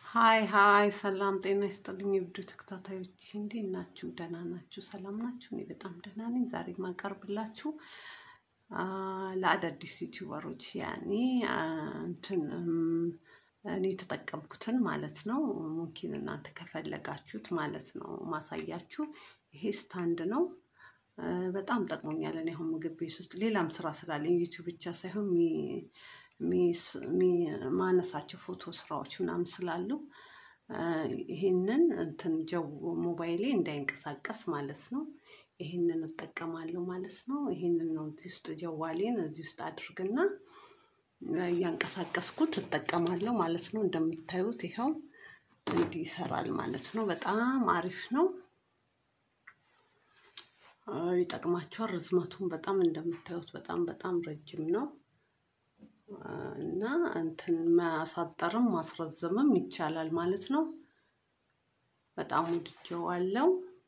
ሀይ ሀይ ሰላም ጤና ይስጥልኝ የቪዲዮ ተከታታዮች እንዴት ናችሁ? ደህና ናችሁ? ሰላም ናችሁ? እኔ በጣም ደህና ነኝ። ዛሬ የማቀርብላችሁ አ፣ ለአዳዲስ ዩቲዩበሮች ያኔ አ፣ እንትን እም፣ እኔ የተጠቀምኩትን ማለት ነው። ሙምኪን እናንተ ከፈለጋችሁት ማለት ነው ማሳያችሁ። ይሄ ስታንድ ነው። አ፣ በጣም ጠቅሞኛል። እኔ አሁን ምግብ ቤት ውስጥ ሌላም ስራ ስላለኝ ዩቲዩብ ብቻ ሳይሆን ሚ- ሚስ- ሚ- ማነሳቸው ፎቶ ስራዎች ምናምን ስላሉ አ፣ ይሄንን እንትን ጀው ሞባይሌ እንዳይንቀሳቀስ ማለት ነው። ይሄንን እጠቀማለሁ ማለት ነው። ይሄንን ነው እዚህ ውስጥ ጀዋሌን እዚህ ውስጥ አድርግና እያንቀሳቀስኩት እጠቀማለሁ ማለት ነው። እንደምታዩት ይኸው እንዲህ ይሰራል ማለት ነው። በጣም አሪፍ ነው። አ፣ ይጠቅማችኋል። ርዝመቱን በጣም እንደምታዩት በጣም በጣም ረጅም ነው አ፣ እና እንትን ማሳጠርም ማስረዘምም ይቻላል ማለት ነው። በጣም ወድጄዋለሁ።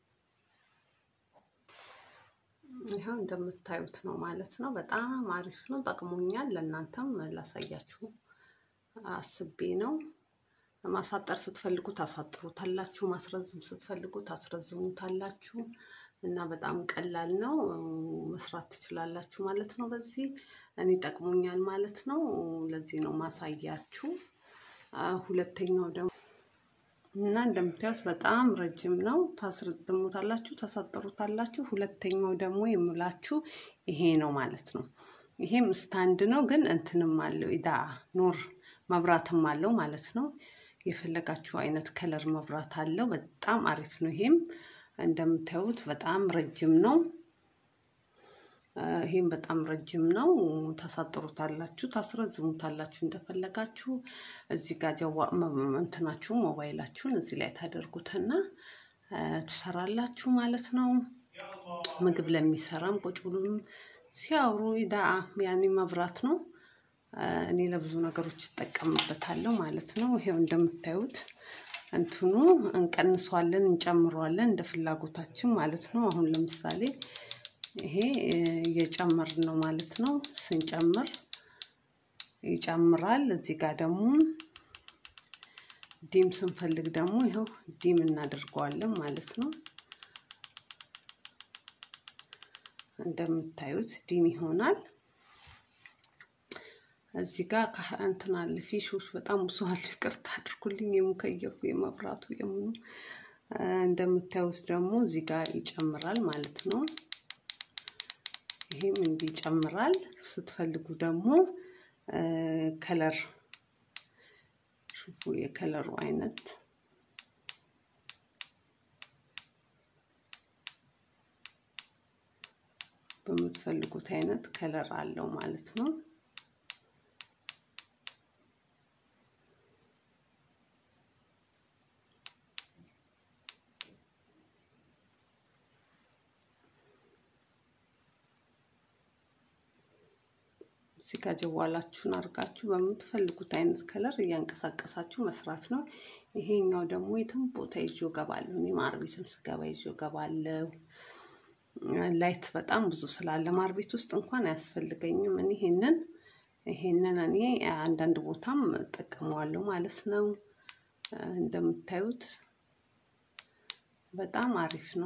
ይኸው እንደምታዩት ነው ማለት ነው። በጣም አሪፍ ነው፣ ጠቅሞኛል። ለእናንተም ላሳያችሁ አስቤ ነው። ማሳጠር ስትፈልጉ ታሳጥሩታላችሁ፣ ማስረዝም ስትፈልጉ ታስረዝሙታላችሁ እና በጣም ቀላል ነው፣ መስራት ትችላላችሁ ማለት ነው። በዚህ እኔ ጠቅሞኛል ማለት ነው። ለዚህ ነው ማሳያችሁ። አ፣ ሁለተኛው ደግሞ እና እንደምታዩት በጣም ረጅም ነው። ታስረዝሙታላችሁ፣ ታሳጥሩታላችሁ። ሁለተኛው ደግሞ የምላችሁ ይሄ ነው ማለት ነው። ይሄም ስታንድ ነው፣ ግን እንትንም አለው ኢዳ ኖር መብራትም አለው ማለት ነው። የፈለጋችሁ አይነት ከለር መብራት አለው። በጣም አሪፍ ነው። ይሄም እንደምታዩት በጣም ረጅም ነው። አ፣ ይሄም በጣም ረጅም ነው። ታሳጥሩታላችሁ፣ ታስረዝሙታላችሁ እንደፈለጋችሁ። እዚህ ጋር ጀዋ መ- እንትናችሁ ሞባይላችሁን እዚህ ላይ ታደርጉትና አ፣ ትሰራላችሁ ማለት ነው። ምግብ ለሚሰራም ቁጭ ብሎም ሲያወሩ ኢዳ ያኔ መብራት ነው። አ፣ እኔ ለብዙ ነገሮች እጠቀምበታለሁ ማለት ነው። ይሄው እንደምታዩት እንትኑ እንቀንሷለን፣ እንጨምረዋለን እንደ ፍላጎታችን ማለት ነው። አሁን ለምሳሌ ይሄ እ፣ እየጨመርን ነው ማለት ነው። ስንጨምር ይጨምራል። እዚህ ጋር ደግሞ ዲም ስንፈልግ ደግሞ ይኸው ዲም እናደርገዋለን ማለት ነው። እንደምታዩት ዲም ይሆናል። እዚህ ጋር ከ- እንትን አለ ፊሾች በጣም ብዙ አሉ። ይቅርታ አድርጉልኝ። የሙከየፉ የመብራቱ የምኑ አ፣ እንደምታዩት ደግሞ እዚህ ጋር ይጨምራል ማለት ነው። ይሄም እንዲህ ይጨምራል። ስትፈልጉ ደግሞ አ፣ ከለር ሹፉ የከለሩ አይነት በምትፈልጉት አይነት ከለር አለው ማለት ነው። እዚህ ጋር ጀዋላችሁን አድርጋችሁ በምትፈልጉት አይነት ከለር እያንቀሳቀሳችሁ መስራት ነው። ይሄኛው ደግሞ የትም ቦታ ይዤው እገባለሁ። እኔ ማር ቤትም ስገባ ይዤው እገባለሁ። ላይት በጣም ብዙ ስላለ ማር ቤት ውስጥ እንኳን አያስፈልገኝም። እኔ ይሄንን ይሄንን እኔ አንዳንድ ቦታም እጠቀመዋለሁ ማለት ነው። እንደምታዩት በጣም አሪፍ ነው።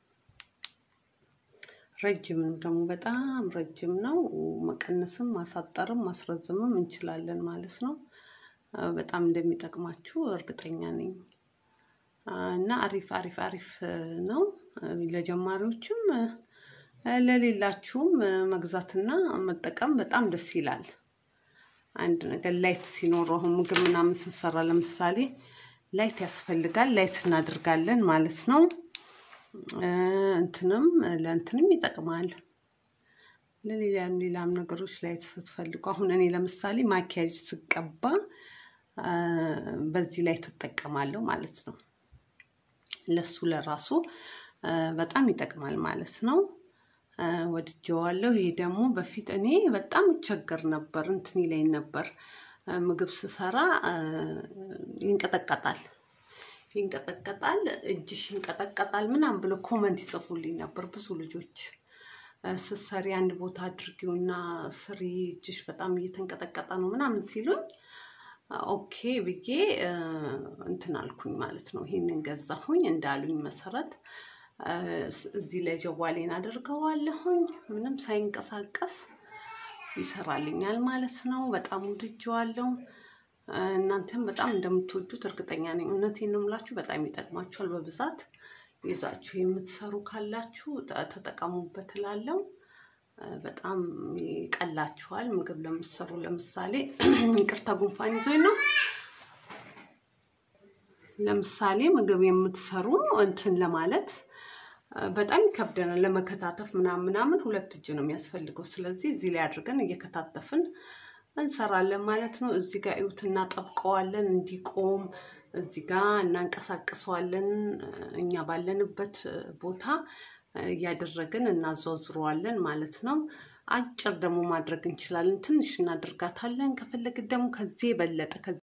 ረጅም ነው ደግሞ በጣም ረጅም ነው። መቀነስም ማሳጠርም ማስረዘምም እንችላለን ማለት ነው። አ፣ በጣም እንደሚጠቅማችሁ እርግጠኛ ነኝ። አ፣ እና አሪፍ አሪፍ አሪፍ እ፣ ነው እ፣ ለጀማሪዎችም እ፣ ለሌላችሁም እ፣ መግዛትና መጠቀም በጣም ደስ ይላል። አንድ ነገር ላይት ሲኖረው አሁን ምግብ ምናምን ስንሰራ ለምሳሌ ላይት ያስፈልጋል። ላይት እናደርጋለን ማለት ነው። እ፣ እንትንም ለእንትንም ይጠቅማል። ለሌላም ሌላም ነገሮች ላይት ስትፈልጉ አሁን እኔ ለምሳሌ ማኪያጅ ስቀባ አ፣ በዚህ ላይ ትጠቀማለሁ ማለት ነው። ለሱ ለራሱ አ፣ በጣም ይጠቅማል ማለት ነው። አ፣ ወድጄዋለሁ። ይሄ ደግሞ በፊት እኔ በጣም እቸገር ነበር፣ እንትን ይለኝ ነበር አ፣ ምግብ ስሰራ አ፣ ይንቀጠቀጣል ይንቀጠቀጣል፣ እጅሽ ይንቀጠቀጣል ምናምን ብሎ ኮመንት ይጽፉልኝ ነበር ብዙ ልጆች። አ፣ ስትሰሪ አንድ ቦታ አድርጊውና ስሪ እጅሽ በጣም እየተንቀጠቀጠ ነው ምናምን ሲሉኝ ኦኬ ብዬ እንትን አልኩኝ ማለት ነው። ይሄንን ገዛሁኝ እንዳሉኝ መሰረት እዚህ ላይ ጀዋሌን አደርገዋለሁኝ ምንም ሳይንቀሳቀስ ይሰራልኛል ማለት ነው። በጣም ወድጄዋለሁ። እናንተም በጣም እንደምትወዱት እርግጠኛ ነኝ። እውነቴን ነው የምላችሁ፣ በጣም ይጠቅማችኋል። በብዛት ይዛችሁ የምትሰሩ ካላችሁ ተጠቀሙበት እላለሁ። በጣም ይቀላችኋል። ምግብ ለምትሰሩ ለምሳሌ ይቅርታ ጉንፋን ይዞኝ ነው። ለምሳሌ ምግብ የምትሰሩ እንትን ለማለት በጣም ይከብደናል ለመከታተፍ ምናምን ምናምን ሁለት እጅ ነው የሚያስፈልገው። ስለዚህ እዚህ ላይ አድርገን እየከታተፍን እንሰራለን ማለት ነው። እዚህ ጋር እዩት፣ እናጠብቀዋለን እንዲቆም እዚህ ጋር እናንቀሳቅሰዋለን። እኛ ባለንበት ቦታ እያደረግን እናዟዝረዋለን ማለት ነው። አጭር ደግሞ ማድረግ እንችላለን። ትንሽ እናደርጋታለን። ከፈለግን ደግሞ ከዚህ የበለጠ